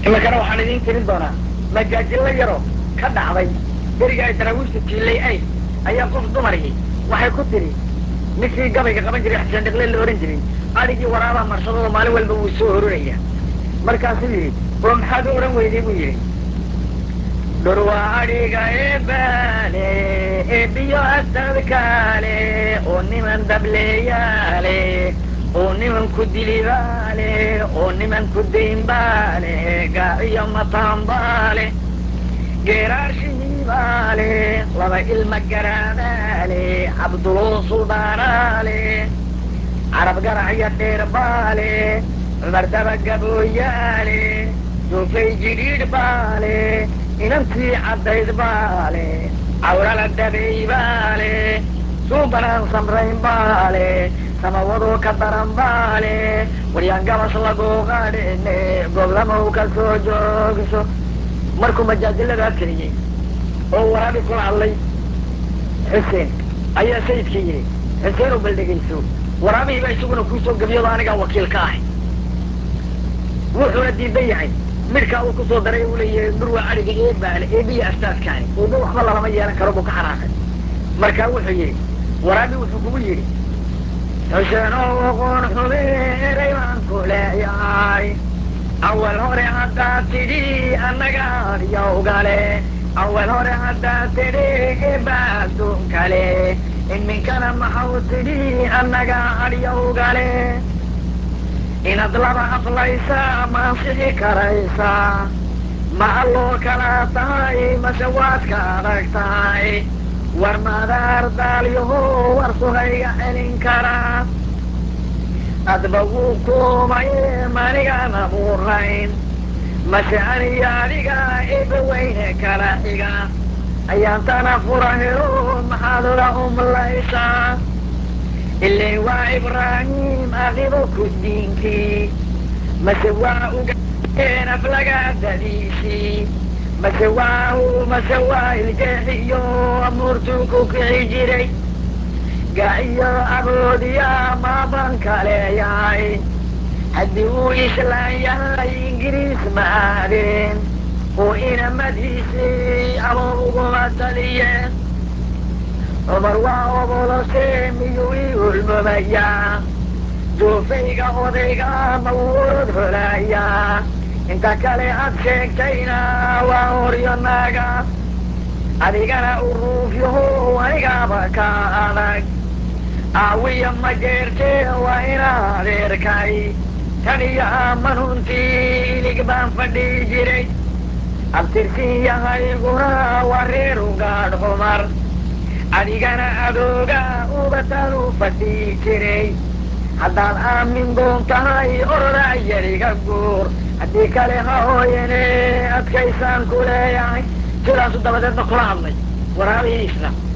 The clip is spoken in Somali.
iminkana waxaan idiin tirin doonaa majaajillo yaroo ka dhacday beriga ay daraawiishta jiillay ay ayaa qof dumarkii waxay ku tidhi ninkii gabayga qaban jiray xuseen dhiqle la ohan jiray adhigii waraabaha marsadooda maalin walba wuu soo hororaya markaasuu yidhi oo maxaad u odhan weyday buu yidhi dhurwa adhiga eebaale eebiyo asadkaale oo niman dableeyaale oo niman ku dilibaale oo niman ku daynbaale gaaciyo mataanbaale geeraashihiibaale laba ilma garaadaale cabduloo suldaanaale carab garacyo dheerbaale cumar daba gabooyaale duufay jidhiidh baale inantii caddayd baale cawrala dabay baale suubanaan samrayn baale samawadoo ka daran baale waryaan gabas laguu qadhine goblamow ka soo joogso markuu majaajiladaa tiriyey oo waraabi kula hadlay xuseen ayaa sayidkii yidhi xuseen oo baldhegayso waraabihiiba isaguna kuusoo gebiyado anigaa wakiil ka ahay wuxuuna diidan yahay midhkaa uu kusoo daray uu leeyahay dhurwa adhiga eebaale eebiya astaadkaani eebe waxba lalama yeelan karo buu ka xanaaqay markaa wuxuu yidhi waraabi wuxuu kugu yidhi xuseen oo aqoon xume eray baan ku leeyahay awal hore haddaad tidhi annaga adyawgale awal hore haddaad tidhi eebaaduun kale iminkana maxau tidhi annaga adyawgale inaad laba aflaysaa ma ansixi karaysaa ma alloo kala tahay mase waad ka adag tahay war madaar daalyaho war sugayga celin karaa adba wuu kuumaye manigaan abuurayn mase aniyo adiga eba weyne kala xiga ayaantana fura helo maxaad oga umlaysaa ilay waa ibraahim aqibo ku diinkii mase waa ugaeen aflagaadadiisii mase waa mase waa iljeexiyo amuurtuu ku kici jiray gaciyo aboodiya maabanka leeyahay haddii uu islaan yahay ingiriis ma aadeen oo inamadiisii aboob uguma taliyeen cumar waa obolose miyuu ii hulmamayaa duufayga odayga ma uu orod holayaa inta kale aad sheegtayna waa horyo naaga adigana uruufyaho anigaaba ka adag aawiya ma jeerte waa ina adeerkay tan iyo amanuntii ilig baan fadhii jiray abtirsin yahayguna waa reer ugaadh cumar adigana adooga ubatan u fadhii jiray haddaad aamin doon tahay oroda yariga guur haddii kale ha hooyane adkaysaan ku leeyahay sidaasu dabadeedna kula hadlay waraabihiisna